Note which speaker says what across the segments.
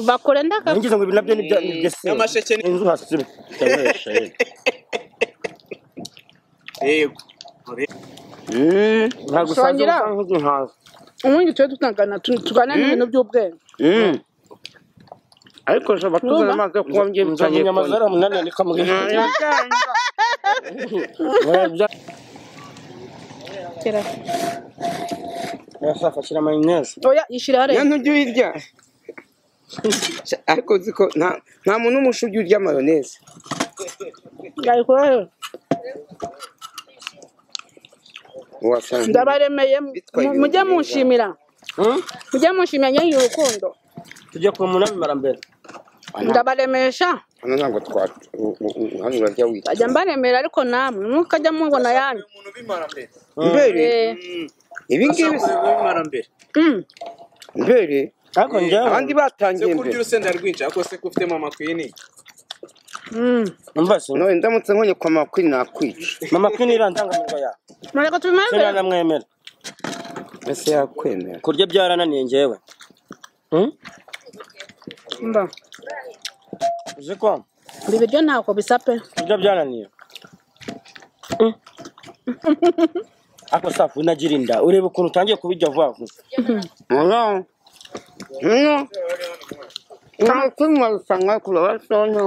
Speaker 1: bakora ndagaga
Speaker 2: ngize ngo ibi nabyo ni bya- ni bya se
Speaker 3: N'amasheke ni-
Speaker 2: inzu hasi irakoresha
Speaker 3: yego
Speaker 2: ntabwo usanga
Speaker 1: Shongera.
Speaker 2: usa nk'ugihaza
Speaker 1: ubundi tujye dutangana tu- tuganire n'ibintu by'ubwenge
Speaker 4: ariko ushobora kutuzana amazi yo kunywa mbyemye
Speaker 2: nzamenya amazara munani nikamubwira yasafa ashyira mayoneze
Speaker 1: oya ishyira
Speaker 5: Ya
Speaker 1: hariya
Speaker 5: nturya uyirya. Ariko uzi ko nta nta muntu n'umwe ushobye urya mayoneze.
Speaker 1: yayikora hariya
Speaker 5: Wasanga.
Speaker 1: ndabaremeye
Speaker 5: Bitwaye
Speaker 1: mu-
Speaker 5: ibintu
Speaker 1: mujye
Speaker 5: byiza.
Speaker 1: munshimira mujye munshimira nyine urukundo
Speaker 2: tujya ku munani marambere
Speaker 1: ndabaremesha
Speaker 5: Hano ntabwo twa u- u- u- hano urarya wita.
Speaker 1: bajya mbaremera ariko namwe mukajya mubona yanyu
Speaker 3: umuntu bimara mbere
Speaker 5: Mbere
Speaker 1: Eh,
Speaker 5: ibi ngibi
Speaker 3: Umuntu bimara mbere
Speaker 1: mm.
Speaker 5: mbere
Speaker 2: ariko njyewe
Speaker 5: abandi batangiye
Speaker 3: se kurya
Speaker 5: mbere.
Speaker 3: urusenda rwinshi ariko se ko ufitemo amakwini
Speaker 1: Mm.
Speaker 2: umva se
Speaker 5: None ndamutse nkonye kwa makwi nakwica.
Speaker 2: mama kwini irandangamirwa yawe
Speaker 1: mureka tubimeze
Speaker 2: sinana mwemera
Speaker 5: Ese yakwemera.
Speaker 2: kurya byarananiye njyewe Hmm?
Speaker 1: mba
Speaker 2: uzi ko
Speaker 1: ibi biryo ntako bisa pe
Speaker 2: kurya byarananiye Hmm. ariko safu unagira inda ureba ukuntu utangiye kubijya vuba vuba
Speaker 5: Hano. Hano. Nakwi mwasanga kuraba sonye.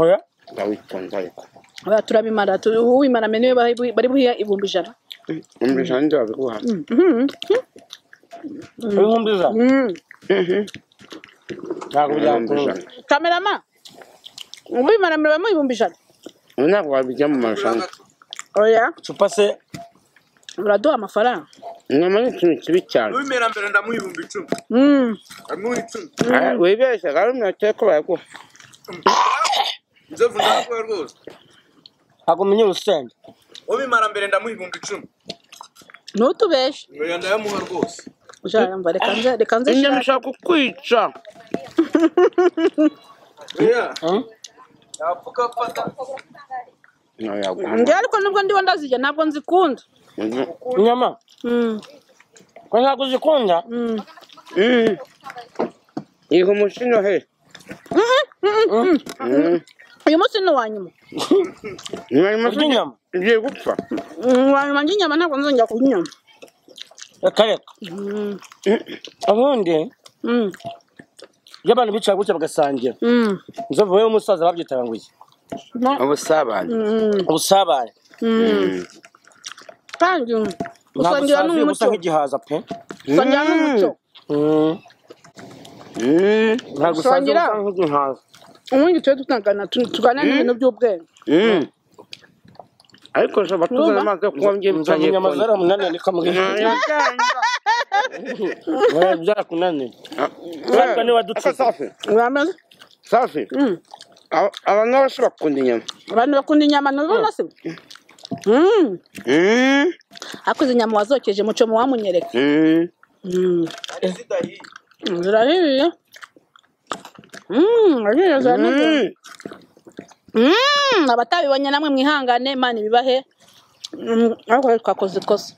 Speaker 2: oya
Speaker 5: Ndawitonda ariko.
Speaker 1: oya turabimara tu- uwimara meniwe bari bari buhiya ibihumbi ijana
Speaker 5: Umbisha ndabiguha.
Speaker 1: Mhm.
Speaker 2: uri nkumbiza
Speaker 1: Mm.
Speaker 2: ntabwo byakunda
Speaker 5: Umbisha.
Speaker 1: kamerama uwimara meniwe mu ibihumbi ijana
Speaker 5: Ntabwo wabijya mu marushanwa.
Speaker 1: oya
Speaker 2: cupa se
Speaker 1: uraduha amafaranga
Speaker 5: Inyama ni ikintu kibi cyane.
Speaker 3: ubimera mbere ndamuha ibihumbi icumi
Speaker 1: Mm.
Speaker 3: ndamuha icumi
Speaker 5: Ah, Wibeshya kandi ntakeka ko bayaguha.
Speaker 3: nzovu ndamuha rwose
Speaker 2: ntabwo umenye urusenda
Speaker 3: ubimara mbere ndamuha ibihumbi icumi
Speaker 1: ntutubeshe
Speaker 3: oya ndayamuha rwose
Speaker 1: ujana mva reka nze reka nze
Speaker 5: Inyama
Speaker 1: shaka.
Speaker 5: ishaka kukwica.
Speaker 3: oya
Speaker 2: Hmm?
Speaker 3: yapfuka afata
Speaker 5: Ntayaguha.
Speaker 1: njyewe ariko nubwo ndiho ndazirya ntabwo nzikunda
Speaker 2: inyama
Speaker 1: Mm.
Speaker 2: ko ntabwo uzikunda
Speaker 1: Mm.
Speaker 5: Iha umushino he.
Speaker 1: uyu munsi ni uwa nyuma
Speaker 5: Mwari
Speaker 2: kurya
Speaker 5: musugi
Speaker 2: inyama
Speaker 5: ugiye gupfa.
Speaker 1: Mm, uwa nyuma njya inyama ntabwo nzongera kurya inyama
Speaker 2: reka reka
Speaker 1: Mm.
Speaker 2: ubundi
Speaker 1: Mm.
Speaker 2: iyo abantu bicara gutya bagasangira
Speaker 1: Mm.
Speaker 2: inzovu wowe umusaza babyitaranguye
Speaker 5: Ubusabane.
Speaker 1: Mm.
Speaker 2: ubusabane
Speaker 1: Mm. kandi
Speaker 2: ntabwo
Speaker 1: usongera
Speaker 2: usaze usa
Speaker 1: n'umuco
Speaker 2: nk'igihaza pe
Speaker 1: usongera n'umuco
Speaker 2: Hmm.
Speaker 5: Mm.
Speaker 2: ntabwo usaze
Speaker 1: Shongera.
Speaker 2: usa nk'igihaza
Speaker 1: ubundi tujye dutangana tu- tuganire n'ibintu by'ubwenge
Speaker 5: Mm. Ariko ushobora kutuzana
Speaker 1: Urumva?
Speaker 5: amazi yo kunywa mbyemye
Speaker 2: nzamenya amazara munani nikamubwira ureba byarakunaniye Ariko niba dutse.
Speaker 5: safi.
Speaker 1: uramaze
Speaker 5: Safi.
Speaker 1: Mm.
Speaker 5: Aba- Abantu bashobora gukunda inyama.
Speaker 1: abantu bakunda inyama ntibabona se Mm.
Speaker 5: Mm.
Speaker 1: ariko izi nyama wazokeje muco mu wamunyereka
Speaker 5: Mm.
Speaker 1: Mm.
Speaker 3: zidahiye
Speaker 1: Mm, zirahiye Mm, zirahiye, zirahiye.
Speaker 5: Mm.
Speaker 1: Mm, abatabibonye namwe mwihangane imana ibibahe Mm, ariko rero twakoze ikosa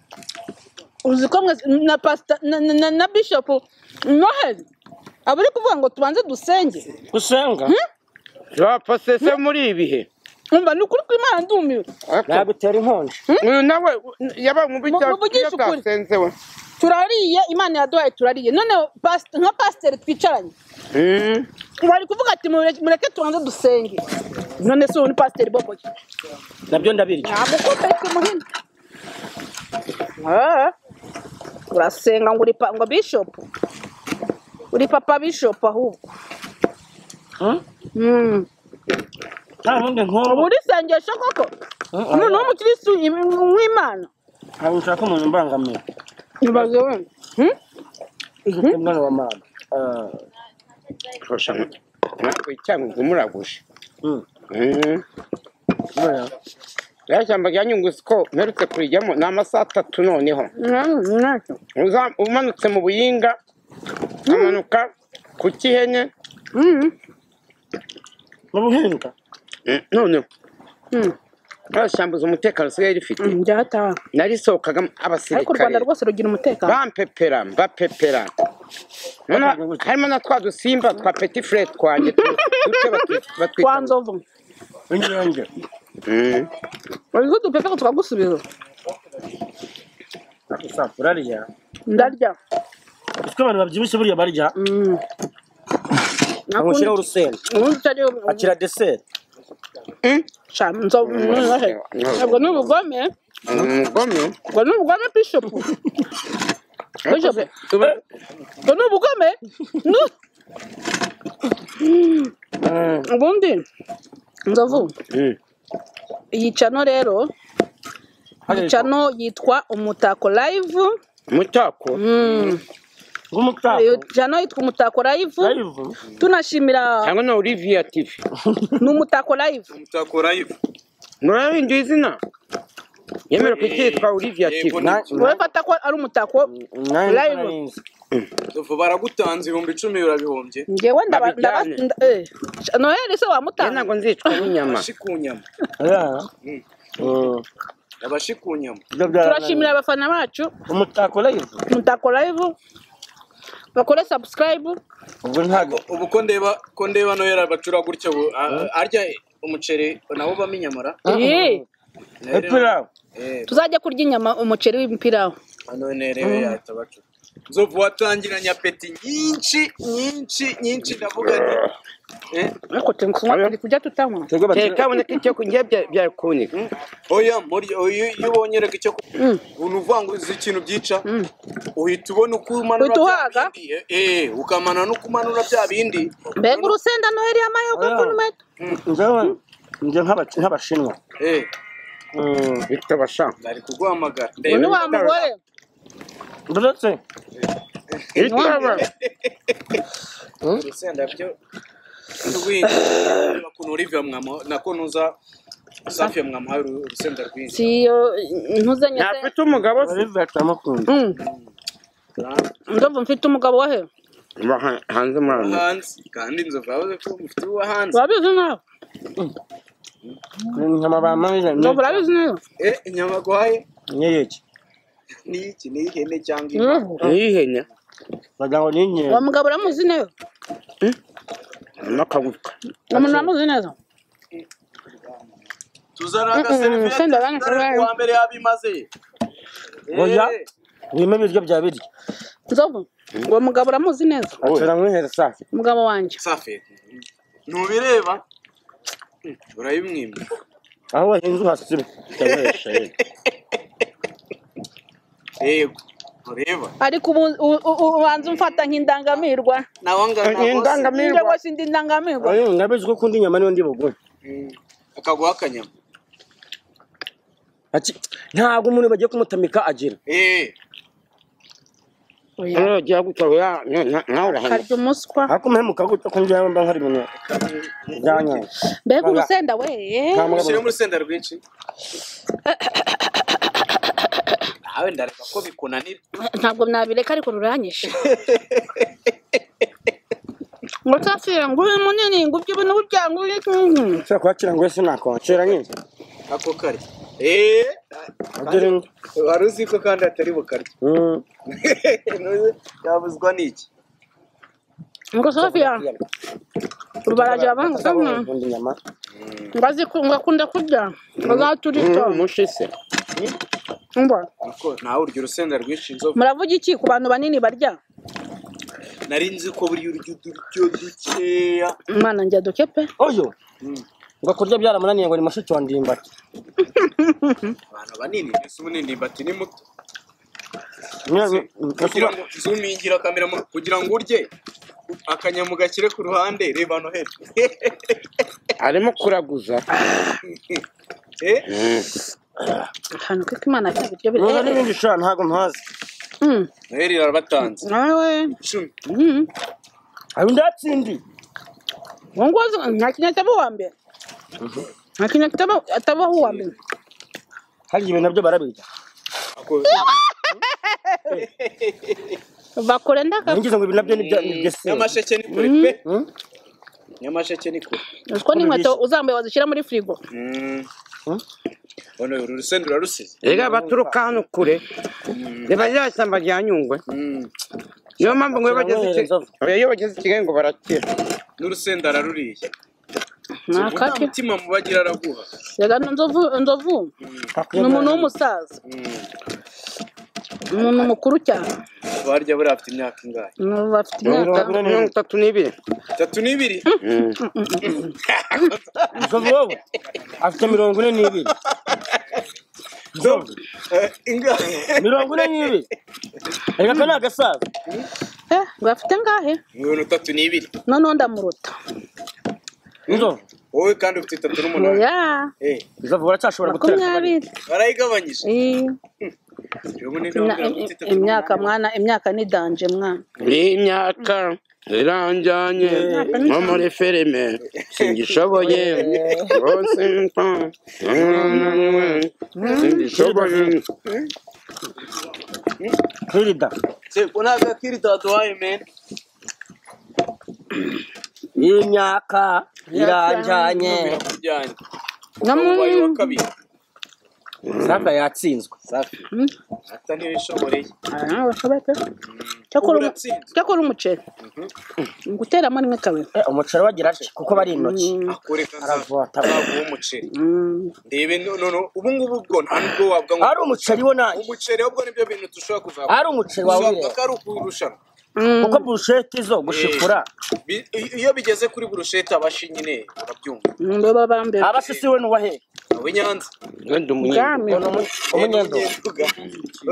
Speaker 1: uzi ko mwe na pasita na, na, na, na bishopu noheli aba uri kuvuga ngo tubanze dusenge
Speaker 2: gusenga
Speaker 5: Turapfa se se muri ibi bihe.
Speaker 1: umva ni ukuri kw'imana ndumiwe
Speaker 5: Ariko
Speaker 2: nagutera inkonji
Speaker 5: uyu nawe yabaye mu bijya
Speaker 1: muvugishe ukuri.
Speaker 5: byasenze we.
Speaker 1: turariye imana yaduhaye turariye none pas- nka pasiteri twicaranye
Speaker 5: Mm.
Speaker 1: bari kuvuga ati "Mureke- mureke tubanze dusenge none se ubu ni pasiteri boboye
Speaker 2: nabyo ndabirya
Speaker 1: ntabwo kuberetse muhini urasenga ngo uri pa- ngo bishopu uri papa bishopu ahubwo
Speaker 2: Hmm?
Speaker 1: Mm.
Speaker 2: nta bundi nk'ubu
Speaker 1: ubu urisengesho koko umuntu w'umukirisitu im- w'imana
Speaker 2: ntabwo nshaka umuntu umbangamiye
Speaker 1: ibaze wenda Hmm?
Speaker 2: ufite umwana wa mama
Speaker 5: Kurusha ntabwo cyangwa ngo muragushe. Mm. rero ishyamba rya nyunguzi ko mperutse kurijyamo ni amasaha atatu noneho
Speaker 1: Mm, ntacyo.
Speaker 5: Uza- umanutse mu buyinga amanuka ku kihene
Speaker 1: Mm,
Speaker 2: mu buhinga
Speaker 5: Mm, none
Speaker 1: mm.
Speaker 5: bashambuza umutekano usigaye rifite
Speaker 1: Mm, byataha
Speaker 5: narisohokagamo
Speaker 1: ariko u rwanda
Speaker 5: abasirikare
Speaker 1: rwose rugira umutekano
Speaker 5: bampepera mbapepera noneho harimo na twa dusimba twa peti fure twanjye tu- duce batwi-
Speaker 1: kwa
Speaker 5: batwita
Speaker 1: nzovu
Speaker 2: inyange
Speaker 5: Mm.
Speaker 1: uzi ko dupepe ko tukagusubiza
Speaker 2: urarya
Speaker 1: ndarya
Speaker 2: utwo abantu babyibushye buriya barya
Speaker 1: Mm.
Speaker 2: bamushyiraho urusenda
Speaker 1: ubundi utari
Speaker 2: akira deseri
Speaker 5: Mm.
Speaker 1: sha nzovu nohe ntabwo ni ubugome
Speaker 5: Ni umugome
Speaker 1: ubwo ni ubugome bishopu bishopu
Speaker 5: tuba-
Speaker 1: ubwo ni ubugome nu ubundi nzovu
Speaker 5: Mm.
Speaker 1: iyi cano rero iyi cano yitwa umutako live
Speaker 5: umutako
Speaker 1: Mm.
Speaker 2: rw'umutako
Speaker 1: iyo cano yitwa umutako live
Speaker 2: rayivu
Speaker 1: tunashimira
Speaker 5: cyangwa na oliviya tv
Speaker 1: ni umutako live
Speaker 3: Mtakora hivyo.
Speaker 5: murabinduye izina yemerewe kucyitwa oliviya tv
Speaker 3: Yego, nibyo.
Speaker 1: wowe fata ko ari umutako live
Speaker 3: Ubu baragutanze ibihumbi icumi urabihombye
Speaker 1: ngewe ndaba ndaba
Speaker 5: Babijyane.
Speaker 1: nda- eh, noheli se
Speaker 5: Njye
Speaker 1: wamutanga
Speaker 5: ntabwo nzicwa n'inyama
Speaker 3: abashikunyama abashikunyama
Speaker 1: turashimira abafana bacu
Speaker 2: umutako rayivu
Speaker 1: umutako live bakore subscribe
Speaker 2: ubwo ntabwo
Speaker 3: ubu ko ndeba ko ndeba nohera bacura gutya ubu a- a- arya umuceri nabo bamo inyamara
Speaker 1: Ih,
Speaker 2: epirawu
Speaker 3: Eh,
Speaker 1: tuzajya kurya inyama umuceri w'imipirawo
Speaker 3: hano nerewe yahita bacura nzovu watangiranye apeti nyinshi nyinshi nyinshi ndavuga nti eh,
Speaker 1: ariko turi kunywa turi kurya tutanywa
Speaker 5: teka aboneka icyo kurya bya- bya kunika
Speaker 3: oya muri oya, iyo ubonye reka icyo ku-
Speaker 1: Mm.
Speaker 3: ubuntu uvuga ngo uzi ikintu byica
Speaker 1: Mm.
Speaker 3: uhita ubona uko umanura
Speaker 1: Uhita
Speaker 3: bya
Speaker 1: uhaga?
Speaker 3: bindi eh, eh ukamana n'uko umanura bya bindi
Speaker 1: mbega urusenda noheli yamaye ukuntu meta
Speaker 2: njyewe njye nk'aba- nk'abashinwa
Speaker 3: eh
Speaker 2: Mm.
Speaker 5: bitabasha
Speaker 3: bari kuguhamagara
Speaker 1: uyu
Speaker 3: ndebe
Speaker 1: ni wa mugore
Speaker 2: uretse
Speaker 5: bitaba
Speaker 3: urusenda byo rwinshi Reba ukuntu Olivia mwamo nako nuza Safi mwamuhaye uru- urusenda rwinshi
Speaker 1: siyo ntuzanye se
Speaker 5: ntafite umugabo se
Speaker 2: oliviya turamukunda
Speaker 1: Mm. ndumva mfite umugabo wa he
Speaker 5: Ba- ha- hanze muri amerika
Speaker 3: hanze kandi inzovu yavuze ko mufite uwo hanze
Speaker 1: urabizi nawe
Speaker 2: inyama bamarira
Speaker 1: ndumva urabizi nawe
Speaker 3: eh inyama aguhaye
Speaker 2: nyeyeki
Speaker 3: ni iki ni ihene cyangwa inka
Speaker 1: Mm.
Speaker 5: n'ihene
Speaker 2: bagira ngo ni inyeri
Speaker 1: uwo mugabo uramuzi neza
Speaker 5: n'akagufwa
Speaker 1: umuntu uramuzi neza
Speaker 3: tuzana
Speaker 1: Mm-mm,
Speaker 3: agaseriviyete
Speaker 1: senda bana
Speaker 3: tuzana
Speaker 1: seriviyete.
Speaker 3: kuwa mbere yabimaze
Speaker 2: Oya.
Speaker 3: Eh,
Speaker 2: birimo ibiryo bya birya
Speaker 1: nzovu uwo mugabo uramuzi neza
Speaker 2: atura nk'ihera safi
Speaker 1: umugabo wanjye
Speaker 3: Safi ntubireba Mm, urayimwima
Speaker 2: aho wahinze uhasibe utabaresha yewe
Speaker 3: yego ureba
Speaker 1: ariko ubu u- u- u- ubanza umfata nk'indangamirwa
Speaker 3: nawe angana
Speaker 5: Ni
Speaker 1: njye
Speaker 5: indangamirwa
Speaker 1: rwose ndi indangamirwa
Speaker 2: Oya, ndabizi ko ukunda inyama niyo ndi bugure
Speaker 3: Mm, akaguha akanyama
Speaker 2: Ati, ntabwo umuntu bagiye kumutamika agira
Speaker 3: eh
Speaker 1: Oya,
Speaker 5: nawe ugiye gutwa ya- na- na- nawe urahana
Speaker 1: karya umuswa
Speaker 2: ariko umuhe mukaguta ko njyewe mba nkari ibintu byanyange
Speaker 1: mbega urusenda we
Speaker 2: nta mugabo
Speaker 3: ushyiremo urusenda rwinshi nawe ndareba ko bikunanira
Speaker 1: ntabwo nabireka ariko ruranyishe ngo tafira ngo ube munini ngo ubye ibintu burya ngo ube
Speaker 2: ushobora kuhakira ngo wese nakwakira nyine
Speaker 3: ako kare eh
Speaker 2: agira ingo
Speaker 3: wari uzi ko kandi atari bukarya
Speaker 2: Mm.
Speaker 3: yabuzwa n'iki
Speaker 1: ngo sofiya ngo barajya banga
Speaker 2: Nkunda inyama
Speaker 1: ngo azi ku- ngo akunda kurya ngo azaturika
Speaker 5: umushise
Speaker 1: Umva,
Speaker 3: Nako, nawe urya urusenda rwinshi inzovu
Speaker 1: muravuga iki ku bantu banini barya
Speaker 3: nari nzi ko burya urya uturyo dukeya
Speaker 1: imana njya duke pe
Speaker 2: uyu ngo kurya byaramunaniye ngo ni mushiki wa ndimbati
Speaker 3: abantu banini mbese munini bati ni muto
Speaker 2: Nyine-
Speaker 3: kugira ngo zumingira kamera mu- kugira ngo urye akanyamu gashyire ku ruhande reba no hepfo
Speaker 5: arimo kuraguza
Speaker 3: Eh,
Speaker 1: ahantu kiko imana cyangwa ibiryo
Speaker 2: Niba
Speaker 1: biri
Speaker 2: n'ibindi ushobora ntabwo mpazi
Speaker 1: Mm,
Speaker 3: noheli irabatanze
Speaker 1: nawe
Speaker 3: icumi
Speaker 1: mm.
Speaker 2: hari undi atsindi
Speaker 1: uwo nguwo azi- nta kintu ataba uwa mbere nta kintu ataba- atabaho uwa mbere
Speaker 2: hari ibintu nabyo barabirya
Speaker 3: Ako-
Speaker 1: bakora ndaka
Speaker 2: ngize ngo ibi nabyo ni bya- ni deseri
Speaker 3: nyamasheke ni kure pe nyamasheke ni kure
Speaker 1: utwo n'inkweto uzambaye wazishyira muri firigo
Speaker 3: Mm, Ono uru rusenda urarusize
Speaker 5: rega baturuka hano kure reba rya shyamba rya nyungwe niyo mpamvu ngo iyo bageze i Kigali- oya, iyo bageze i kigali ngo barakira
Speaker 3: n'urusenda araruriye
Speaker 1: ntakake
Speaker 3: umutima mubagira araguha
Speaker 1: rega nzovu nzovu ni umuntu w'umusaza umuntu mukuru cyane
Speaker 3: barya buriya afite imyaka ingahe
Speaker 1: N'ubu bafite
Speaker 5: mirongo
Speaker 1: imyaka
Speaker 5: itatu- mirongo itatu n'ibiri
Speaker 3: itatu n'ibiri
Speaker 2: Nzovu wowe afite mirongo ine n'ibiri Nzovu
Speaker 3: Eh, ingahe
Speaker 2: mirongo ine n'ibiri reka ko ni agasaza
Speaker 1: eh bafite ngahe
Speaker 3: mirongo itatu n'ibiri
Speaker 1: noneho ndamuruta
Speaker 2: Nzovu
Speaker 3: wowe kandi ufite itatu n'umunani
Speaker 1: oya
Speaker 3: Eh,
Speaker 2: Nzovu uracyashobora gutera akabariro
Speaker 1: makumyabiri
Speaker 3: barayigabanyije
Speaker 1: Eh,
Speaker 3: Ubu ni gahunda
Speaker 1: imya-
Speaker 3: yo gufite itatu
Speaker 1: imyaka
Speaker 3: n'umunani.
Speaker 1: mwana imyaka ni danje mwana
Speaker 5: imyaka iranjyanye nko muri filime singishoboye rwose mfa singishoboye
Speaker 2: hirida
Speaker 3: Se, kuna agakiri taduhaye meni
Speaker 2: iyi myaka iranjyanye
Speaker 3: birakujyanye
Speaker 1: no
Speaker 3: ubaye wa
Speaker 1: mu-
Speaker 3: kabiri
Speaker 2: saka yatsinzwe
Speaker 3: safi
Speaker 1: Mm.
Speaker 3: ata ntibishoboreye
Speaker 1: Ah, ntabwo bishoboye pe. cyakora umu-
Speaker 3: Uratsinze.
Speaker 1: cyakora umuceri guteramo rimwe kabiri
Speaker 2: Eh, umuceri wagira atya kuko bari intoki
Speaker 3: akoreka
Speaker 2: Aravota.
Speaker 3: nzaguha umuceri
Speaker 1: Mm.
Speaker 3: ndebe noneho ubu ngubu bwo nta nubwo wabwa ngo
Speaker 2: ari umuceri wo nanjye
Speaker 3: umuceri ahubwo nibyo bintu dushobora kuzaba
Speaker 2: ari umuceri wawe
Speaker 3: uzabwa
Speaker 2: ureba
Speaker 3: ko ari ukurushanwa
Speaker 1: Mm.
Speaker 2: kuko burusheti zo gushikura
Speaker 3: Bi- iyo bigeze kuri burushete abashinyi ne urabyumva
Speaker 1: Mm, bo baba mbere
Speaker 2: abasisi we n'uwahe
Speaker 3: abe nyanza
Speaker 5: wenda umunyenga
Speaker 1: ubwami
Speaker 2: umunyendo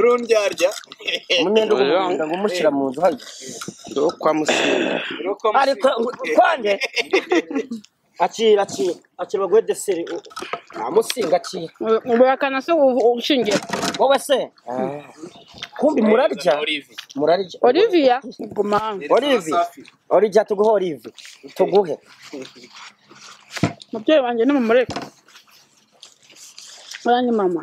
Speaker 3: rundyarya
Speaker 2: umunyendo w'umuhinga ngo umushyira mu nzu hano
Speaker 5: wo kwa musinga
Speaker 2: ariko kwanjye akira akira akira baguhe deseri nta musinga akira
Speaker 1: ubihakana se ubu- ushingiye
Speaker 2: wowe se kumbi murarya murarya
Speaker 1: olivia guma hano
Speaker 2: Olivi. orija tuguhe olive tuguhe
Speaker 1: umubyeyi wanjye ni mumureka uranjye mama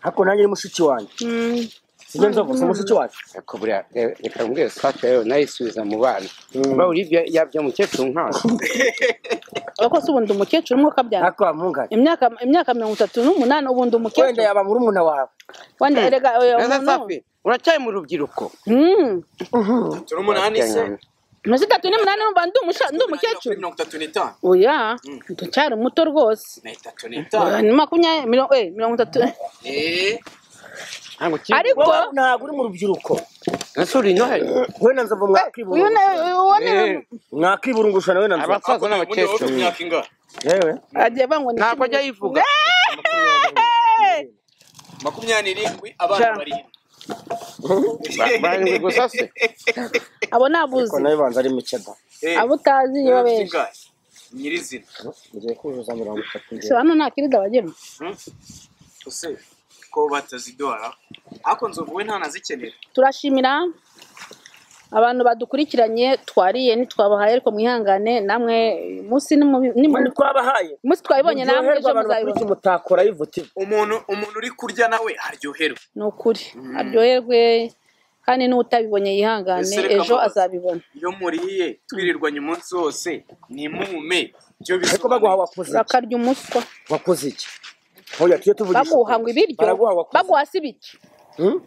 Speaker 2: ariko nanjye ni mushiki wanjye
Speaker 1: Mm.
Speaker 2: sijya nzovu si mushiki wanjye
Speaker 5: reka buriya re- reka mbwira sitati rero nayisubiza mu bana ba uribya yabya umukecuru nk'aho
Speaker 1: ariko se ubundi umukecuru umwe ukabyara
Speaker 2: ariko wamunganye
Speaker 1: imyaka imyaka mirongo itatu n'umunani ubundi
Speaker 2: wenda
Speaker 1: umukecuru
Speaker 2: yaba murumuna wawe
Speaker 1: wenda erega oya
Speaker 5: neza
Speaker 1: umuntu
Speaker 5: safi uracyari mu rubyiruko
Speaker 1: Mm.
Speaker 3: turi umunani se
Speaker 1: munsi itatu n'umunani numva ndi umusha- ndi umukecuru
Speaker 3: mirongo itatu n'itanu
Speaker 1: oya ndacyari muto rwose
Speaker 3: na itatu
Speaker 1: Oya,
Speaker 3: n'itanu
Speaker 1: ni makumyabiri mirongo eh, mirongo itatu
Speaker 3: Eh,
Speaker 5: ntabwo kiri
Speaker 1: ariko
Speaker 2: wowe ntabwo uri mu rubyiruko
Speaker 5: nasura inoheri
Speaker 2: wowe na nzovu
Speaker 1: uyu
Speaker 2: mwakiburungusha
Speaker 1: na- uwo ni
Speaker 5: Eh,
Speaker 2: mwakiburungusha nawe na nzovu
Speaker 5: abasaza
Speaker 3: ubundi wowe ufite
Speaker 5: n'abakecuru
Speaker 3: imyaka ingahe
Speaker 2: yewe
Speaker 1: agiye bangwa ni-
Speaker 5: ntabwo ajya yivuga
Speaker 1: Eh!
Speaker 3: makumyabiri n'irindwi abana
Speaker 1: Ja.
Speaker 3: barindwi
Speaker 5: Ba- barindwi gusa se
Speaker 1: abo nabuzi
Speaker 2: ko nawe banza ari mukeba
Speaker 3: Eh,
Speaker 1: abo utazi
Speaker 3: wowe ufite
Speaker 1: yabesha
Speaker 3: ingahe nyirizina
Speaker 2: ngiye kuzuza mirongo itatu
Speaker 1: se hano nta kirida bagemo
Speaker 3: ese ko batazidora ariko nzovu we ntanazikenera
Speaker 1: turashimira abantu badukurikiranye twariye ntitwabahaye ariko mwihangane namwe uyu munsi ni mubi- ni
Speaker 2: mani
Speaker 1: mubi-
Speaker 2: twabahaye
Speaker 1: umunsi twayibonya namwe
Speaker 2: muryoherwa
Speaker 1: ejo
Speaker 2: abantu bakurikiye
Speaker 1: muzayibona
Speaker 2: mutakora yivuti
Speaker 3: umuntu umuntu uri kurya nawe aryoherwa
Speaker 1: ni ukuri aryoherwe kandi n'utabibonye yihangane
Speaker 3: Ese reka
Speaker 1: ejo
Speaker 3: mbabaze.
Speaker 1: azabibona
Speaker 3: iyo muriye twirirwanye umunsi wose nimume byo
Speaker 2: ariko baguha
Speaker 3: bisobanuye
Speaker 2: wakoze iki
Speaker 1: bakarya umuswa
Speaker 2: wakoze iki hoya tuyo tuvugisha
Speaker 1: baguha ngo ibiryo
Speaker 2: baraguha wakoze
Speaker 1: baguha se ibiki
Speaker 2: Hmm?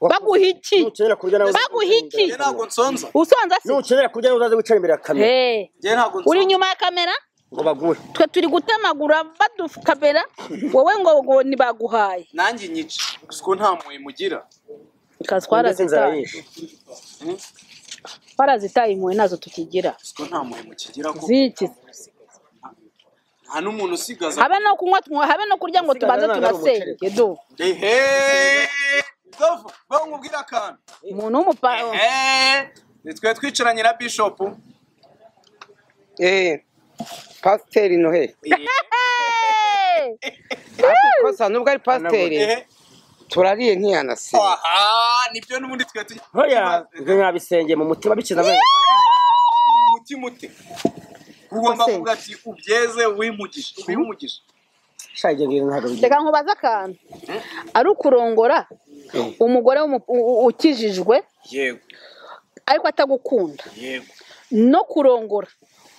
Speaker 1: baguha iki
Speaker 2: nukenera kurya nawe
Speaker 1: baguha iki
Speaker 3: njye ntabwo nsonza
Speaker 1: usonza se
Speaker 2: nukenera kurya nawe uzaze wicara imbere ya kamera
Speaker 1: Eh,
Speaker 3: njye ntabwo
Speaker 1: uri
Speaker 3: nsonza
Speaker 1: inyuma ya kamera
Speaker 2: ngo baguhe
Speaker 1: twe turi gutemagura badukamera wowe ngo ngo ntibaguhaye
Speaker 3: nanjye nyica gusa ko nta mpuhwe mugira
Speaker 1: Kazi
Speaker 2: ndetse inzara
Speaker 1: twarazitaye
Speaker 2: yishe
Speaker 1: twarazitaye impuhwe nazo tukigira
Speaker 3: gusa ko nta mpuhwe mukigira ko
Speaker 1: ziki
Speaker 3: nta n'umuntu usigaza
Speaker 1: habe no kunywa tunywa habe no kurya ngo tubanze
Speaker 2: Usigaye nta
Speaker 1: tunasenge do
Speaker 3: ehe nzovu baho nkubwire akantu
Speaker 1: umuntu w'umupa
Speaker 3: ehe nitwe twicaranye na bishopu
Speaker 5: eh pasiteri noheri kosa nubwo ari pasiteri
Speaker 3: ehe
Speaker 5: turariye ntiyanasiba
Speaker 3: aha nibyo n'ubundi twari tugiye
Speaker 2: hoya ibyo nyabisenge mu mutima bikiza abana
Speaker 3: umutima ute ugomba kuvuga ati ubyeze wimugisha ubimugisha
Speaker 2: shayi ibyo ngibyo ntabwo bigira
Speaker 1: reka nkubaze akantu ari ukurongora umugore w'umu- u- u- ukijijwe
Speaker 3: yego
Speaker 1: ariko atagukunda
Speaker 3: yego
Speaker 1: no kurongora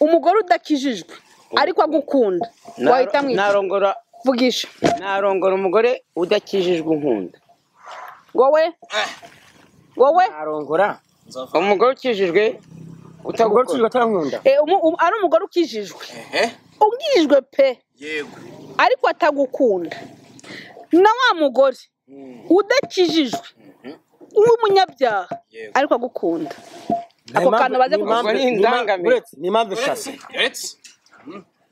Speaker 1: umugore udakijijwe ariko agukunda wahita mwita
Speaker 5: narongora
Speaker 1: vugisha
Speaker 5: narongora umugore udakijijwe inkunda
Speaker 1: wowe wowe
Speaker 2: narongora
Speaker 5: umugore ukijijwe
Speaker 2: utagora
Speaker 5: utagukunda
Speaker 2: ucuruzwa atankunda
Speaker 1: eh, umu- umu- ari umugore ukijijwe
Speaker 3: ehe
Speaker 1: ubwijwe pe
Speaker 3: yego
Speaker 1: ariko atagukunda na wa mugore udakijijwe w'umunyabyaha
Speaker 3: Yego.
Speaker 1: ariko agukunda ako kantu baze
Speaker 5: impamvu-
Speaker 1: kugukora
Speaker 5: ni indangamire.
Speaker 2: ni impamvu eshatu
Speaker 3: uretse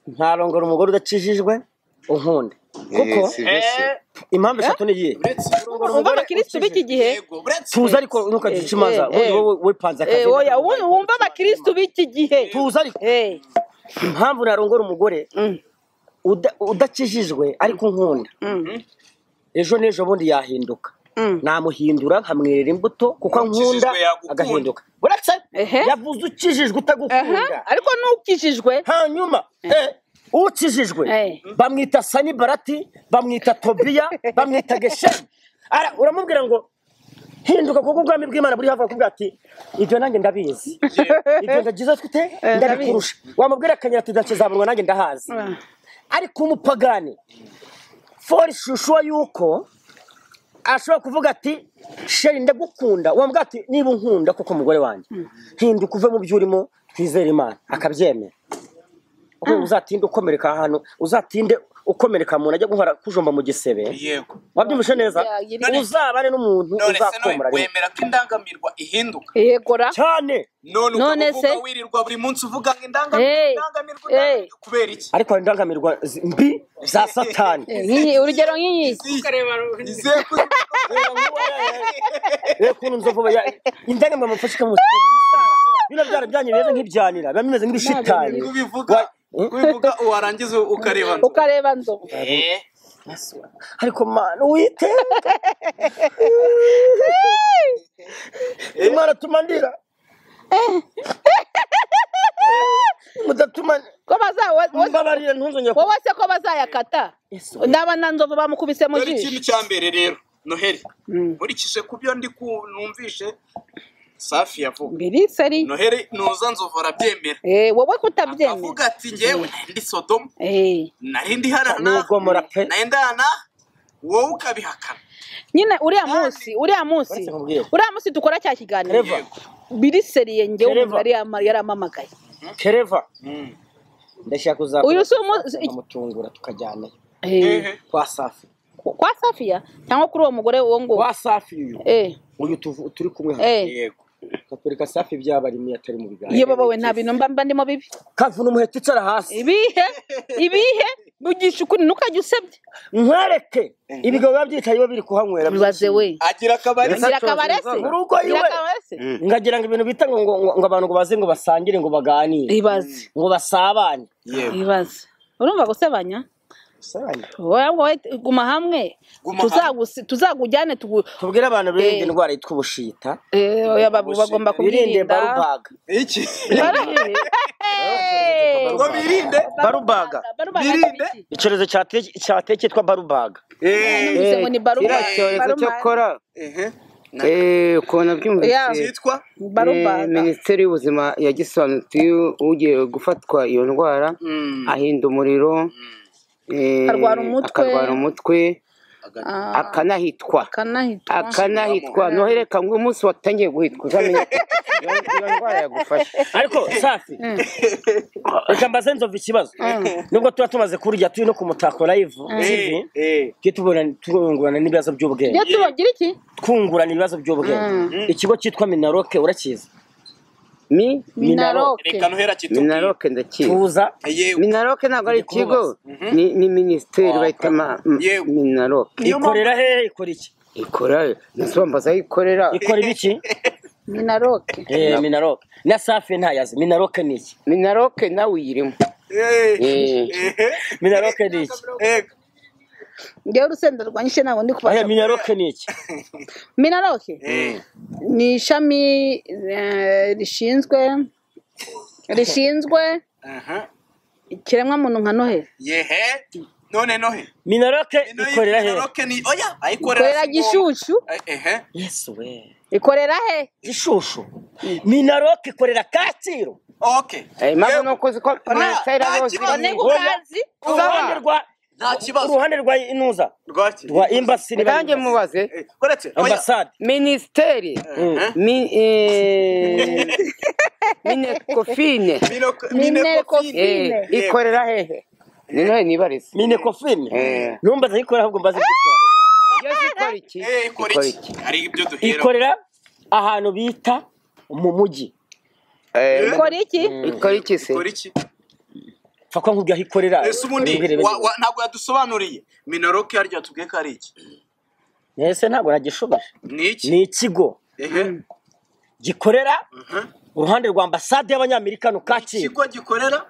Speaker 2: ntarongora umugore udakijijwe unkunda kuko impamvu eshatu ni iyihe
Speaker 3: uretse
Speaker 1: wumva abakirisitu b'iki gihe
Speaker 3: yego uretse
Speaker 2: tuza ariko ntukagice imanza
Speaker 1: Eh, eh.
Speaker 2: wowe wepanze
Speaker 1: eh,
Speaker 2: akazi
Speaker 1: oya ubu- wumva abakirisitu b'iki gihe
Speaker 2: tuza ariko
Speaker 1: Eh,
Speaker 2: impamvu narongora umugore
Speaker 1: mm,
Speaker 2: uda- udakijijwe ariko unkunda
Speaker 1: mm,
Speaker 2: ejo n'ejo bundi yahinduka
Speaker 1: mm.
Speaker 2: namuhindura nkamwerera imbuto kuko ankunda
Speaker 3: Ukijijwe yagukunda.
Speaker 2: agahinduka uretse
Speaker 1: Ehe.
Speaker 2: yavuze ukijijwe
Speaker 1: Aha,
Speaker 2: utagukunda
Speaker 1: ariko n'ukijijwe
Speaker 2: hanyuma eh, ukijijwe
Speaker 1: Eh.
Speaker 2: bamwita sani barati bamwita tobiya bamwita gesheni Ara- uramubwira ngo hinduka kuko ubwami bw'imana buri hafi akubwira ati ibyo nanjye ndabizi ibyo ndagize twite ndabikurusha wamubwira akanyira ati ndakizamunwa nanjye ndahazi ariko umupagani fori shushuwa yuko ashobora kuvuga ati sheri ndagukunda wamubwira ati niba unkunda kuko umugore wanjye hinduka uve mu byo urimo twizere imana akabyemera Kuko uzatinde ukomereka ahantu uzatinde ukomereka mu ntajya guhora kujomba mu gisebe
Speaker 3: yego
Speaker 2: wabyumvishe neza
Speaker 1: Yagirira.
Speaker 2: uzabane n'umuntu
Speaker 3: none se nawe
Speaker 2: uzakomora rimwe.
Speaker 3: wemera ko indangamirwa ihinduka
Speaker 1: yegora
Speaker 2: cyane
Speaker 3: none
Speaker 1: None
Speaker 3: ukaba uvuga
Speaker 1: se-
Speaker 3: wirirwa buri munsi uvuga ngo
Speaker 1: Hey,
Speaker 3: indangamirwa indangamirwa indangamirwa kubera iki
Speaker 2: ariko hari indangamirwa zi- mbi za satani
Speaker 1: Eh, nk'iyi- urugero nk'iyi
Speaker 3: izihe kuri
Speaker 2: rero ukuntu nzovuba ya- indangamirwa mufashe ikamuha bino byara byanyu bimeze nk'ibyanira biba bimeze nk'ibishitani
Speaker 3: kubivuga kubivuga warangiza ukarebana
Speaker 1: ukareba nzovu
Speaker 3: Eh,
Speaker 2: ariko mana wite imana atuma ndira mudatuma
Speaker 1: ko baza- wa- wa-
Speaker 2: mbabarira ntuzongere ku-
Speaker 1: wowe se ko bazayakata ndaba na nzovu bamukubise mu
Speaker 3: dore
Speaker 1: jisho
Speaker 3: ikintu cya mbere rero noheli nkurikije ku byo ndi ku- numvishe safi yavuga
Speaker 1: biriseri
Speaker 3: noheli nuza nzovu arabyemera
Speaker 1: Eh, wowe
Speaker 3: avuga
Speaker 1: kutabyemera
Speaker 3: ati ngewe ndi sodomu
Speaker 1: Eh,
Speaker 3: nari ndi harana
Speaker 2: Nugomora pe
Speaker 3: nari ndana wowe ukabihakana
Speaker 1: nyine uriya munsi uriya munsi
Speaker 2: Uretse nkubwire.
Speaker 1: uriya munsi dukora cya kiganiro
Speaker 2: Reva.
Speaker 1: biriseriye njyewe
Speaker 2: Reva.
Speaker 1: umugabo yariyama- yarampamagaye
Speaker 2: kereva ndashaka kuzakora
Speaker 1: Uyu si umu-
Speaker 2: tukamutungura tukajyanayo
Speaker 1: Eh,
Speaker 3: Ehe.
Speaker 2: kwa safi
Speaker 1: ku- kwa safiya cyangwa kuri uwo mugore wo ngo
Speaker 2: kwa safi uyu
Speaker 1: eh
Speaker 2: uyu tuvu- turi kumwe hano
Speaker 1: eh
Speaker 3: yego
Speaker 2: katwereka safi byaba ari imwe atari mu biganiro
Speaker 1: iyo babawe nta bintu mba mba ndimo bibi
Speaker 2: kavuna umuheto icara hasi
Speaker 1: ibihe ibihe bugisha ukuri ntukajya usebye
Speaker 2: nkwereke ibigabo biba byicaye biba biri kuhanywera
Speaker 1: bibaze we
Speaker 3: agira akabari
Speaker 1: ngira akabarese
Speaker 2: mu rugo
Speaker 1: ngira
Speaker 2: iwe.
Speaker 1: akabarese
Speaker 2: ngagira ngo ibintu bita ngo ngo ngo abantu ngo baze ngo basangire ngo baganire
Speaker 1: ibaze
Speaker 2: ngo basabane
Speaker 3: yego
Speaker 1: ibaze urumva gusebanya wowe wowe guma hamwe
Speaker 3: Guma
Speaker 1: Tuzagusi- tuzakujyane tugu
Speaker 2: tubwire abantu birinde
Speaker 1: Eh.
Speaker 2: indwara yitwa ubushita
Speaker 1: Eh, oya, babu- bagomba
Speaker 2: birinde
Speaker 1: kubwirinda
Speaker 2: barubaga
Speaker 3: iki
Speaker 1: Bara- Hey!
Speaker 3: ngo birinde
Speaker 2: barubaga
Speaker 1: Barubaga
Speaker 3: Birinde.
Speaker 1: ni iki?
Speaker 2: icyorezo cyate- cyateye cyitwa barubaga
Speaker 3: Eh,
Speaker 1: Numvise ngo ni barubaga.
Speaker 5: kiriya cyorezo cyo
Speaker 1: Barubaga.
Speaker 5: kora
Speaker 3: ehe.
Speaker 5: eh, ukuntu
Speaker 1: Yeah.
Speaker 5: byumvise
Speaker 3: cyitwa
Speaker 1: Barubaga.
Speaker 5: Eh, minisiteri y'ubuzima yagisobanukiye ugiye gufatwa iyo ndwara ahinda umuriro eh,
Speaker 1: Akarwara umutwe.
Speaker 5: akarwara umutwe
Speaker 1: Ah,
Speaker 5: akanahitwa
Speaker 1: akanahitwa.
Speaker 5: akanahitwa nohereka ngo umunsi watangiye guhitwa uzamenya ko iyo- iyo ndwara yagufashe
Speaker 2: ariko safi reka mbaze nzovu ikibazo nubwo tuba tumaze kurya turi no ku mutako live TV,
Speaker 3: Eh, eh.
Speaker 2: tujye tubona- tungurana n'ibibazo by'ubwenge
Speaker 1: Iyo tubagira iki
Speaker 2: twungurana ibibazo by'ubwenge ikigo cyitwa minaroke urakizi
Speaker 5: mi
Speaker 1: minaroke
Speaker 3: reka nohera kitubwire
Speaker 5: minaroke ndakizi
Speaker 2: tuza
Speaker 3: yewe
Speaker 5: minaroke ntabwo ari
Speaker 2: Tujye kumubaza.
Speaker 5: ikigo ni ni minisiteri
Speaker 3: Waka.
Speaker 5: bahita ma- m-
Speaker 3: Yego.
Speaker 5: minaroke
Speaker 3: Niyo mpamvu-
Speaker 2: ikorera hehe ikora iki
Speaker 5: ikora nasobanuza aho ikorera
Speaker 2: ikora ibiki
Speaker 1: minaroke
Speaker 2: Eh, minaroke na safi ntayazi minaroke ni iki
Speaker 5: minaroke nawe uyirimo
Speaker 3: Eh,
Speaker 5: Eh.
Speaker 3: ehe.
Speaker 2: minaroke ni iki
Speaker 3: Eh,
Speaker 1: ngewe urusenda rwanyishe ntabwo ndi
Speaker 2: Aya,
Speaker 1: kubasha
Speaker 2: minaroke ni iki
Speaker 1: minaroke
Speaker 3: eh.
Speaker 1: ni ishami eh, rishinzwe rishinzwe
Speaker 3: Aha.
Speaker 1: ikiremwamuntu nka noheli
Speaker 3: yehe none nohe
Speaker 2: minaroke ikorera hehe
Speaker 3: Minaroke ni oya ayikorera
Speaker 1: ikorera gishushyu
Speaker 3: Eh, ehe
Speaker 2: yesu we
Speaker 1: ikorera he
Speaker 2: gishushu minaroke ikorera kacyiru
Speaker 3: oke
Speaker 5: impamvu ni uko ziko panasera
Speaker 3: nta
Speaker 5: bose
Speaker 3: kibazo.
Speaker 1: none urazi
Speaker 2: uruhande rwa
Speaker 3: nta kibazo
Speaker 2: uruhande rwa inuza
Speaker 3: rwaki
Speaker 2: rwa imbasi ni
Speaker 5: nanjye mubaze
Speaker 3: Eh, uretse oya.
Speaker 2: ambasade
Speaker 5: minisiteri
Speaker 3: Eh,
Speaker 5: mi- eh, minekofine
Speaker 3: Minoko-
Speaker 1: Minekofine.
Speaker 3: Minekofine.
Speaker 5: eh, ikorera hehe ni nohe nibarize
Speaker 2: mine kofine
Speaker 5: Eh.
Speaker 2: numva ndayikora ahubwo mbaze gukora
Speaker 5: yo zikora iki
Speaker 3: Eh, ikora
Speaker 5: Zikora
Speaker 3: iki hari ibyo duhera
Speaker 2: ikorera ahantu bita mu mujyi
Speaker 5: Eh,
Speaker 1: ukora iki
Speaker 5: ikora iki se
Speaker 3: ikora iki
Speaker 2: pfa ko nkubwiye aho ikorera
Speaker 3: ese ubundi
Speaker 2: ubwire
Speaker 3: wa-
Speaker 2: bene.
Speaker 3: wa- ntabwo yadusobanuriye minoroke harya tubwiye ko ari iki
Speaker 2: ese ntabwo nagishoboje
Speaker 3: ni iki
Speaker 2: ni ikigo
Speaker 3: ehe
Speaker 2: gikorera
Speaker 3: Mhm.
Speaker 2: uruhande rwa ambasade y'abanyamerika no kacyiru
Speaker 3: ikigo gikorera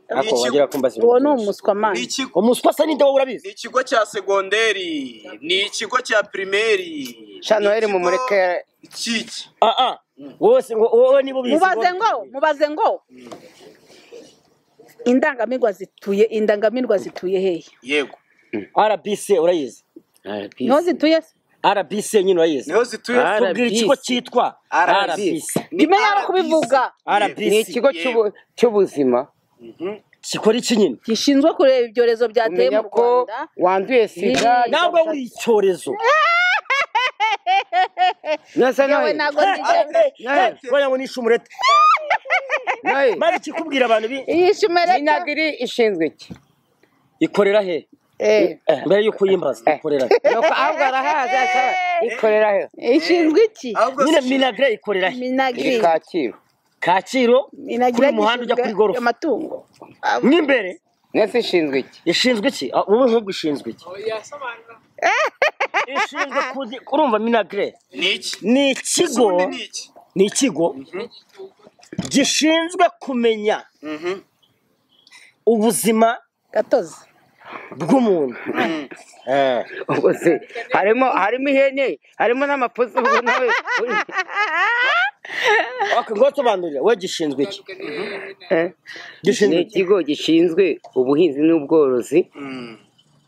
Speaker 3: ni
Speaker 2: ariko
Speaker 3: ikigo.
Speaker 2: wagera kumbaza
Speaker 1: uwo ni umuswa
Speaker 3: ni
Speaker 1: mani
Speaker 3: ikigo
Speaker 2: umuswa se ninde wowe
Speaker 3: ni
Speaker 2: urabizi
Speaker 3: ikigo cya segonderi ni ikigo cya pirimeri
Speaker 5: sha noheli
Speaker 3: ni ikigo
Speaker 5: mumureke
Speaker 3: kiki
Speaker 2: ah ah wowe se ngo- wowe niba ubizi
Speaker 1: mubaze
Speaker 2: wowe-
Speaker 1: ngo mubaze ngo indangamirwa zituye indangamirwa zituye hehe
Speaker 3: yego
Speaker 2: rbc urayizi
Speaker 1: niho zituye se
Speaker 2: rbc nyine urayizi
Speaker 3: niho zituye
Speaker 5: Ah,
Speaker 2: tubwira
Speaker 5: RBC.
Speaker 2: ikigo cyitwa rbc
Speaker 3: Ni
Speaker 1: imenya aho kubivuga
Speaker 5: ni
Speaker 2: rbc
Speaker 5: ikigo cy'ubu- cy'ubuzima
Speaker 2: gikora iki nyine
Speaker 1: gishinzwe kureba ibyorezo byateye
Speaker 5: umenya
Speaker 1: mu
Speaker 5: ko
Speaker 1: rwanda
Speaker 5: wanduye sida
Speaker 1: Ni-
Speaker 2: nawe w'icyorezo
Speaker 5: nasa
Speaker 1: yewe
Speaker 5: noheli
Speaker 1: ntabwo nigeze
Speaker 2: bajya ngo ni ishumurete
Speaker 5: noheli
Speaker 2: maze ikikubwira abantu bi
Speaker 1: iyi shumerete
Speaker 5: minagiri ishinzwe iki
Speaker 2: ikorera he
Speaker 5: Eh.
Speaker 2: Eh, mbere y'uko uyimbaza ikorera he
Speaker 5: nuko ahubwo arahaza asaba ikorera hehe
Speaker 1: ishinzwe iki
Speaker 2: nyine minagre ikorera he
Speaker 5: iri
Speaker 1: minagiri
Speaker 5: kacyiru
Speaker 2: kaciro
Speaker 1: minagiri
Speaker 2: kuri muhanda ujya kuri
Speaker 1: gishinzwe
Speaker 2: gorofa
Speaker 1: amatungo
Speaker 2: mo imbere
Speaker 5: nese ishinzwe iki
Speaker 2: ishinzwe iki Ah, wowe nk'ubwo ishinzwe iki ishinzwe kuzi- urumva minagre
Speaker 3: ni iki
Speaker 2: ni
Speaker 3: ese
Speaker 2: ikigo
Speaker 3: ubundi ni
Speaker 2: ni
Speaker 3: iki
Speaker 2: ikigo gishinzwe kumenya
Speaker 3: Mhm.
Speaker 2: ubuzima
Speaker 1: gatozi
Speaker 2: bw'umuntu Eh.
Speaker 5: ubwo se harimo harimo ihene harimo n'amapusi ubu nawe
Speaker 2: Okay, ngo tubanurire we gishinzwe iki
Speaker 5: Eh. ni
Speaker 2: gishinzwe iki
Speaker 5: ikigo gishinzwe ubuhinzi n'ubworozi
Speaker 3: Mm.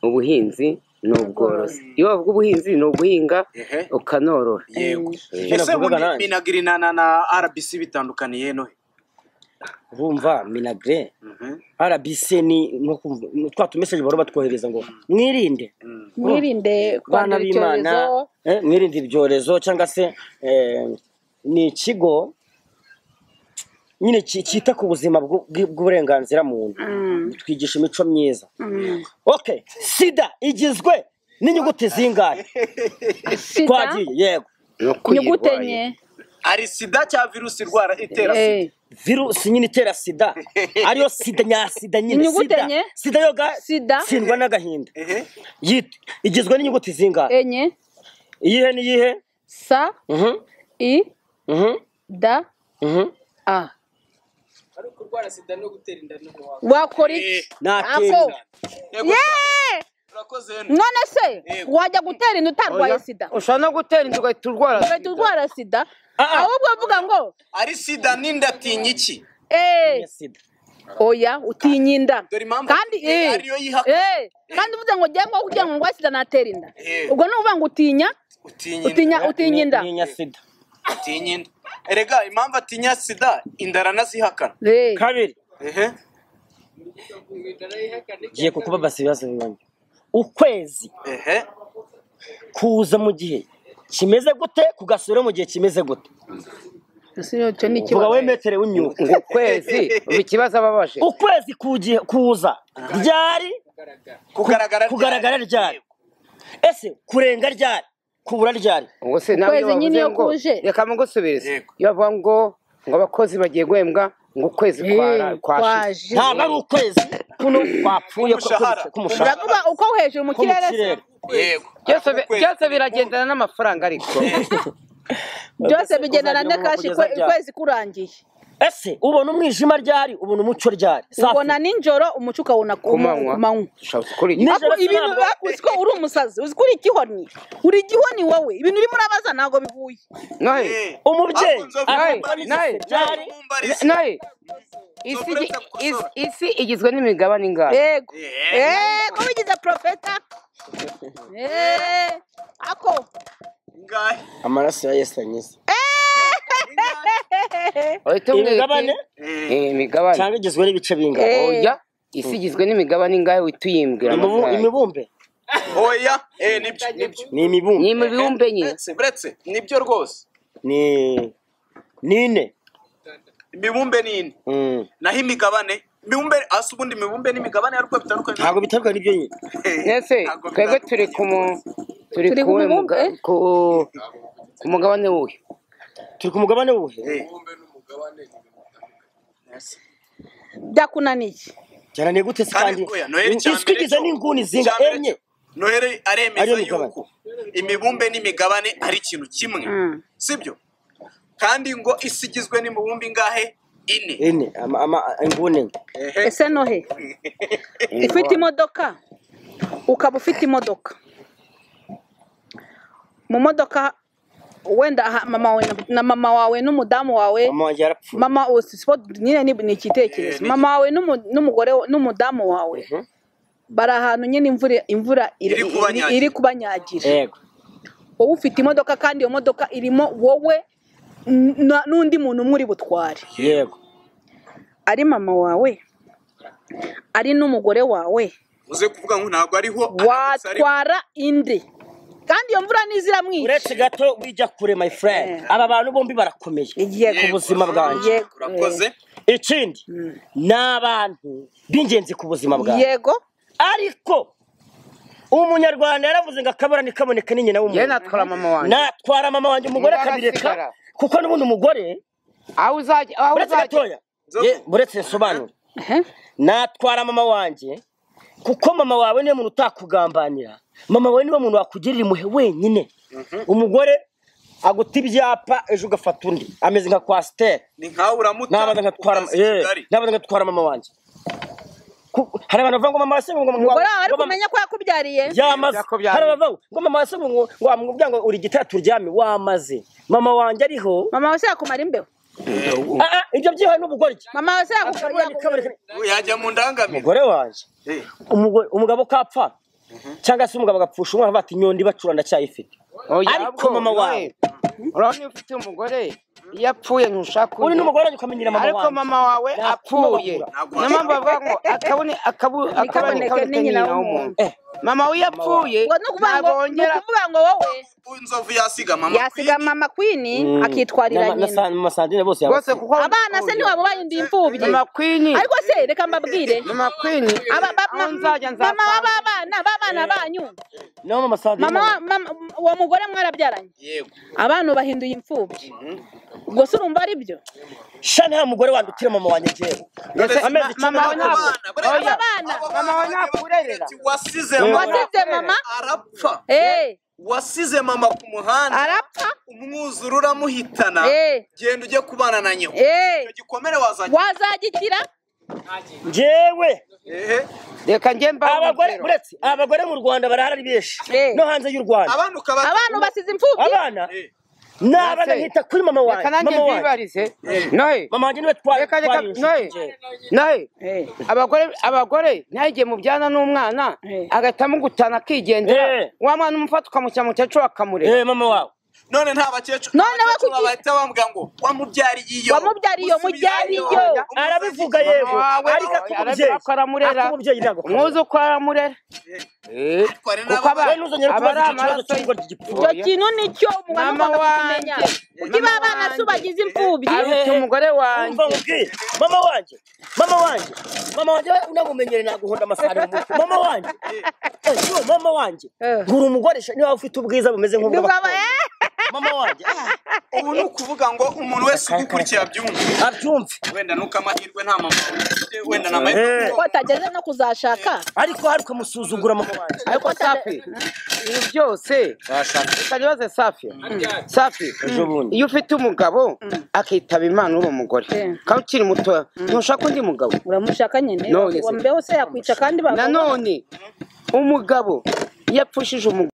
Speaker 5: ubuhinzi n'ubworozi iyo bavuga ubuhinzi ni uguhinga
Speaker 3: Ehe.
Speaker 5: ukanorora
Speaker 3: yego
Speaker 2: Nyine
Speaker 3: ese
Speaker 2: navugaga
Speaker 3: ubundi
Speaker 2: nanjye.
Speaker 3: minagiri na na na rbc bitandukaniye nohe
Speaker 2: urumva minagre rbc ni ni ukumva- ni twa tumeseje bahora batwohereza ngo mwirinde
Speaker 1: mwirinde
Speaker 2: bana
Speaker 1: kwandura
Speaker 2: b'imana
Speaker 1: icyorezo
Speaker 2: eh, mwirinde ibyorezo cyangwa se eh, ni ikigo nyine ki- cyita ku buzima bw'u- bw'i- bw'uburenganzira muntu twigisha imico myiza okay sida igizwe n'inyuguti zingahe
Speaker 1: sida
Speaker 2: twagiye yego
Speaker 5: ni uko
Speaker 1: inyugute
Speaker 5: uyirwaye
Speaker 1: enye
Speaker 3: ari sida cya virusi irwara itera sida
Speaker 1: Eh,
Speaker 2: virusi nyine itera sida ariyo sida nyasida nyine
Speaker 1: Inyuguti
Speaker 2: sida
Speaker 1: enye.
Speaker 2: sida yoga
Speaker 1: Sida.
Speaker 2: tsindwa n'agahinda
Speaker 3: ehe
Speaker 2: Yit- igizwe n'inyuguti zingahe
Speaker 1: enye
Speaker 2: iyihe n'iyihe
Speaker 1: sa
Speaker 2: Mhm,
Speaker 1: i
Speaker 2: mhm,
Speaker 1: da
Speaker 2: mhm.
Speaker 1: a wakora iki
Speaker 2: Nakenda.
Speaker 1: Ako.
Speaker 3: yego
Speaker 1: Yeee!
Speaker 3: urakoze
Speaker 1: none se
Speaker 3: Yego.
Speaker 1: wajya gutera inda utarwaye sida
Speaker 5: ushobora no gutera inzu ugahita urwara
Speaker 1: ugahita urwara sida
Speaker 2: Ah, ah.
Speaker 1: ahubwo uvuga ngo
Speaker 3: ari sida n'indatinya iki
Speaker 1: eee
Speaker 2: Niya sida
Speaker 1: oya utinya inda
Speaker 3: Dore impamvu
Speaker 1: kandi
Speaker 3: eh,
Speaker 1: eh,
Speaker 3: ariyo yihaka.
Speaker 1: eh, kandi uvuze ngo njyewe ngo kugira ngo ndwaye sida natera inda
Speaker 3: Eh.
Speaker 1: ubwo ni ukuvuga ngo utinya
Speaker 3: utinya inda.
Speaker 1: utinya utinya inda
Speaker 2: Ninya sida
Speaker 3: atinya inda erega impamvu atinya sida inda aranazihakana
Speaker 1: Eh,
Speaker 2: kabiri
Speaker 3: ehe
Speaker 2: ngiye kukubabaza ibibazo bibanyi ukwezi
Speaker 3: ehe
Speaker 2: kuza mu gihe kimeze gute kugasura mu gihe kimeze gute
Speaker 1: ese icyo ni
Speaker 2: vuga
Speaker 1: ikibazo
Speaker 2: wemetere w'imyuka
Speaker 5: ngo ukwezi ubu ikibazo ababaje
Speaker 2: ukwezi kugi- kuza ryari
Speaker 3: kugaragara
Speaker 2: kugaragara ryari ese kurenga ryari kubura ryari
Speaker 5: ubwo se nawe iyo
Speaker 1: Ukwezi nyine
Speaker 5: bavuze
Speaker 1: iyo
Speaker 5: ngo
Speaker 1: kuje.
Speaker 5: reka mugusubirize
Speaker 3: Yego.
Speaker 5: iyo bavuga ngo ngo abakozi bagiye guhembwa ngo ukwezi kwara-
Speaker 1: Eh,
Speaker 5: kwashize
Speaker 1: kwaje
Speaker 2: ntabwo ari ukwezi kuno kwapfuye
Speaker 3: Umushahara.
Speaker 2: k'umushahara
Speaker 1: uravuga uko hejuru mu kirere se
Speaker 2: k'umukirere
Speaker 3: yego
Speaker 5: byose bi-
Speaker 3: Ukwezi.
Speaker 5: byose biragendana n'amafaranga ariko
Speaker 1: byose bigendana na kashi kwe- ukwezi kurangiye
Speaker 2: ese ubona umwijima ryari ubona umucyo ryari Safi.
Speaker 1: ubona nijoro umuco ukawubona ku
Speaker 5: ku manywa
Speaker 1: manywa
Speaker 5: dushobora gukora iki
Speaker 2: Nijoro
Speaker 1: Ako
Speaker 2: se
Speaker 1: ibintu
Speaker 2: ntabwo-
Speaker 1: bakuzi ko uri umusazi uzi ko uri igihoni uri igihoni wowe ibintu urimo urabaza ntabwo bihuye
Speaker 5: nohe
Speaker 3: Eh,
Speaker 2: umubyeyi
Speaker 3: ahubwo nzobere
Speaker 5: nawe,
Speaker 2: akumva
Speaker 3: kumbariza.
Speaker 5: nawe,
Speaker 2: n'igise ryari
Speaker 3: Mumbarize.
Speaker 5: nohe isi
Speaker 3: Nzobere
Speaker 5: igi-
Speaker 3: nzakukosora.
Speaker 5: isi- isi igizwe n'imigabane ingana
Speaker 1: yego
Speaker 3: Eh,
Speaker 1: yego bigize porofeta Eh, ako
Speaker 3: ingahe?
Speaker 2: amaraso ya yesu anyuze
Speaker 3: Ingahe?
Speaker 5: uhita umwita
Speaker 2: imigabane
Speaker 5: Eh, imigabane
Speaker 2: cyangwa igizwe n'ibice bingana
Speaker 6: Eh.
Speaker 5: oya isi igizwe n'imigabane ingahe uhita uyimbwira
Speaker 2: Imibu-
Speaker 5: amasaha
Speaker 2: imibumbe
Speaker 3: oya eh nibyo nibyo
Speaker 2: ni imibumbe
Speaker 5: ni imibumbe nyine
Speaker 3: buretse buretse nibyo rwose
Speaker 2: ni ni ine
Speaker 3: imibumbe ni ine
Speaker 2: Mm.
Speaker 3: naho imigabane imibumbe hasi ubundi imibumbe n'imigabane ariko bitandukanye
Speaker 2: ntabwo biterwa n'ibyo nyine
Speaker 5: ese
Speaker 3: Ntabwo
Speaker 5: twebwe turi
Speaker 3: bitandukanye.
Speaker 5: ku mu turi
Speaker 1: Turi
Speaker 5: ku
Speaker 1: ku
Speaker 5: we
Speaker 1: mubumbe?
Speaker 5: muga- ku- ku mugabane wuhe
Speaker 2: turi ku mugabane wuhe
Speaker 3: Eh,
Speaker 1: byakunaniye
Speaker 2: byananiye gute se
Speaker 3: kandi
Speaker 2: kandi
Speaker 3: oya noheli cya
Speaker 2: isi
Speaker 3: mbere
Speaker 2: igize
Speaker 3: cyo-
Speaker 2: n'inguni zinga
Speaker 3: cya mbere
Speaker 2: enye
Speaker 3: cyo, noheli aremeza
Speaker 2: Ariyo migabane.
Speaker 3: yuko imibumbe n'imigabane ari ikintu kimwe
Speaker 1: Mm.
Speaker 3: sibyo kandi ngo isi igizwe n'imibumbe ingahe ine
Speaker 2: ine ama- ama- inguni enye
Speaker 3: Ehe.
Speaker 1: ese no he ufite imodoka ukaba ufite imodoka mu modoka wenda aha mama wawe na- na mama wawe n'umudamu wawe
Speaker 2: mama wanjye yarapfuye
Speaker 1: mama ubu si sipoti nyine ni ni
Speaker 3: Eh,
Speaker 1: icyitekerezo
Speaker 3: ni-
Speaker 1: mama wawe n'umu- n'umugore wa- n'umudamu wawe bari ahantu nyine imvura imvura iri-
Speaker 3: Iri
Speaker 1: iri-
Speaker 3: kubanyagira.
Speaker 1: iri kubanyagira
Speaker 2: yego
Speaker 1: wowe ufite imodoka kandi iyo modoka irimo wowe n- na- n'undi muntu umwe uri butware
Speaker 2: yego
Speaker 1: ari mama wawe ari n'umugore wawe
Speaker 3: uze kuvuga ngo ntabwo ariho aramutse ari-
Speaker 1: watwara indi kandi iyo mvura ntiziramwica
Speaker 2: uretse gato wijya kure my friend
Speaker 1: Eh.
Speaker 2: aba bantu bombi barakomeye
Speaker 1: igiye
Speaker 3: Yego.
Speaker 2: ku buzima bwanjye
Speaker 1: Yego.
Speaker 3: urakoze
Speaker 2: ikindi ni abantu b'ingenzi ku buzima bwawe
Speaker 1: yego
Speaker 2: ariko umunyarwanda yaravuze ngo akabura ntikaboneke ni nyina
Speaker 5: yewe
Speaker 2: w'umuntu
Speaker 5: natwara mama wanjye
Speaker 2: natwara mama wanjye umugore
Speaker 5: Umugore
Speaker 2: akabireka
Speaker 5: arasigara.
Speaker 2: kuko n'ubundi umugore
Speaker 5: aho uzajya aho
Speaker 2: uretse
Speaker 5: uzajya
Speaker 2: gatoya ye uretse nsobanura
Speaker 1: Ehe.
Speaker 2: natwara mama wanjye kuko mama wawe niwe muntu utakugambanira mama wawe niwe muntu wakugirira impuhwe wenyine umugore aguta ibyapa ejo ugafata undi ameze nka kwasiteri
Speaker 3: ni nkawe uramuta
Speaker 2: nabanza ngatwara
Speaker 3: ukaza i
Speaker 2: eh,
Speaker 3: Kigali.
Speaker 2: nabanza ngatwara mama wanjye Ku- hari abantu bavuga ngo mama wase ngo
Speaker 1: umugore wawe ari
Speaker 2: ngo mama-
Speaker 1: kumenya ko yakubyariye
Speaker 2: yamaze
Speaker 5: Byako byari.
Speaker 2: hari abavuga ngo mama wase ngo ngo wamubwira ngo uri igitara turyame wamaze mama wanjye ariho
Speaker 1: mama wawe se yakumara imbeho
Speaker 2: Ah, ah, ibyo byihaye n'ubugore iki
Speaker 1: mama wawe se
Speaker 2: Akabura
Speaker 1: yakumara
Speaker 2: ntikaboneke.
Speaker 3: Ubu yajya mu ndangamiro
Speaker 2: umugore wanjye
Speaker 3: Eh,
Speaker 2: umugore- umugabo kapfa cyangwa se umugabo agapfusha umwana bati inyundo ibacura ndacyayifite
Speaker 5: oya
Speaker 2: ariko mama wawe
Speaker 5: urabona iyo ufite umugore iyo apfuye ntushaka
Speaker 2: uri n'umugore wanjye ukamenyera mama
Speaker 5: ariko
Speaker 2: wawe
Speaker 5: mama wawe apfuye
Speaker 3: Ntabwo
Speaker 5: niyo mpamvu bavuga ngo akabone akabu- akabone
Speaker 1: ntikaboneke
Speaker 5: kaboneke nyina w'umuntu
Speaker 2: Eh,
Speaker 5: mama we yapfuye
Speaker 1: ngo ni ukuvuga ngo
Speaker 5: ntabwo
Speaker 1: ni
Speaker 5: wongera
Speaker 1: ukuvuga ngo wowe
Speaker 3: inzovu yasiga mama
Speaker 1: yasiga mama kwini akitwarira
Speaker 2: na- na-
Speaker 1: nyina
Speaker 2: na sandine bose
Speaker 5: rwose
Speaker 2: yabasize.
Speaker 5: kuko
Speaker 1: abana se ntiwaba barinda imfubyi
Speaker 5: mama kwini
Speaker 1: ariko se reka mbabwire
Speaker 5: mama kwini
Speaker 1: Aba- ba-
Speaker 5: aho nzajya
Speaker 1: ma- mama
Speaker 5: nzapfa
Speaker 1: w'abana b'abana banyu
Speaker 2: naho mama sandine
Speaker 1: mama wa-
Speaker 2: nawe.
Speaker 1: mama- uwo mugore mwarabyaranye
Speaker 3: yego
Speaker 1: abana bahinduye imfubyi gusa urumva ari byo
Speaker 2: sha nta mugore wandukira mama wanjye njyewe
Speaker 5: Ese
Speaker 2: amezi
Speaker 5: ma-
Speaker 2: icumi
Speaker 5: mama we
Speaker 2: ntabwo-
Speaker 5: ntabwo oya
Speaker 1: abana
Speaker 5: mama we ntakurerera
Speaker 3: wasize
Speaker 2: Eh.
Speaker 3: mama
Speaker 1: wasize mama
Speaker 3: arapfa
Speaker 1: eh
Speaker 3: wasize mama ku muhanda
Speaker 1: arapfa
Speaker 3: umwuzure uramuhitana
Speaker 1: Eh.
Speaker 3: genda ujye kubana na nyoko
Speaker 1: eh
Speaker 3: icyo gikomere wazajya
Speaker 1: wazagikira
Speaker 2: njyewe
Speaker 3: ehe
Speaker 5: reka njye mbahe
Speaker 2: abagore
Speaker 5: urugero.
Speaker 2: uretse abagore mu rwanda barahari ari benshi
Speaker 1: Eh.
Speaker 2: no hanze y'u rwanda
Speaker 3: abana ukaba
Speaker 1: abantu basize imfubyi
Speaker 2: abana
Speaker 3: Eh,
Speaker 2: ni abana
Speaker 5: Ese.
Speaker 2: nkita kuri mama wanjye
Speaker 5: reka nanjye
Speaker 2: mama wanjye
Speaker 5: mbibarize noye
Speaker 2: mama wanjye niwe twari
Speaker 5: reka reka
Speaker 2: twari inshuti
Speaker 5: noye
Speaker 2: njyewe.
Speaker 5: noye
Speaker 1: Eh,
Speaker 5: abagore abagore ntagiye mubyana n'umwana
Speaker 1: Eh.
Speaker 5: agahitamo gutana akigendera
Speaker 2: Eh.
Speaker 5: wa mwana umufata ukamushyira mu cyacu
Speaker 2: eh
Speaker 5: akamureba
Speaker 2: mama wawe
Speaker 3: none nta bakecuru
Speaker 1: None
Speaker 3: abakecuru
Speaker 1: bakugira-
Speaker 3: bahita bambwira ngo wamubyariye iyo
Speaker 1: Wamubyariye iyo, mubyariye iyo.
Speaker 2: arabivuga yego
Speaker 5: Wawe,
Speaker 2: ariko
Speaker 5: oya, arabikora,
Speaker 2: ak'umubyeyi
Speaker 5: aramurera.
Speaker 2: ak'umubyeyi ntabwo akora.
Speaker 5: umwuzukuru aramurera
Speaker 2: Eh.
Speaker 5: kuko aba
Speaker 2: Wowe ntuzongere
Speaker 5: aba ari
Speaker 2: kubaza icyo kibazo
Speaker 5: amaraso
Speaker 2: cy'ubwo ry'igipfu
Speaker 1: icyo kintu nicyo umuntu
Speaker 5: Mama
Speaker 1: agomba
Speaker 5: wanjye.
Speaker 1: kumenya
Speaker 5: Mama
Speaker 1: niba abana se
Speaker 5: wanjye.
Speaker 1: ubagize imfubyi
Speaker 5: aruta umugore wanjye
Speaker 2: umva nkubwire mama wanjye mama wanjye mama wanjye unamumenyere naguhonda amasahani mu mutwe mama wanjye Eh, yo, mama wanjye
Speaker 1: Eh.
Speaker 2: ngura umugoresha niba ufite ubwiza bumeze
Speaker 1: Ndumva
Speaker 2: nk'ubw'abakobwa
Speaker 1: ba- eh,
Speaker 2: mama wanjye ah,
Speaker 3: ubu ni ukuvuga ngo umuntu wese ugukurikiye abyumva
Speaker 2: abyumve
Speaker 3: wenda nuko amahirwe nta mama ufite wenda ni amahirwe
Speaker 2: Eh.
Speaker 1: ko atageze no kuzashaka
Speaker 2: ariko hari ukamusuzugura mama wanjye
Speaker 5: ariko safi ibi byose ukabibaze safi safi
Speaker 2: ejo bundi
Speaker 5: iyo ufite umugabo akitaba imana uri umugore
Speaker 1: Eh.
Speaker 5: kandi ukiri muto ntushaka undi mugabo
Speaker 1: uramushaka nyine
Speaker 5: None se.
Speaker 1: wambeho se yakwica kandi bagabo
Speaker 5: nanone umugabo yapfushije umugore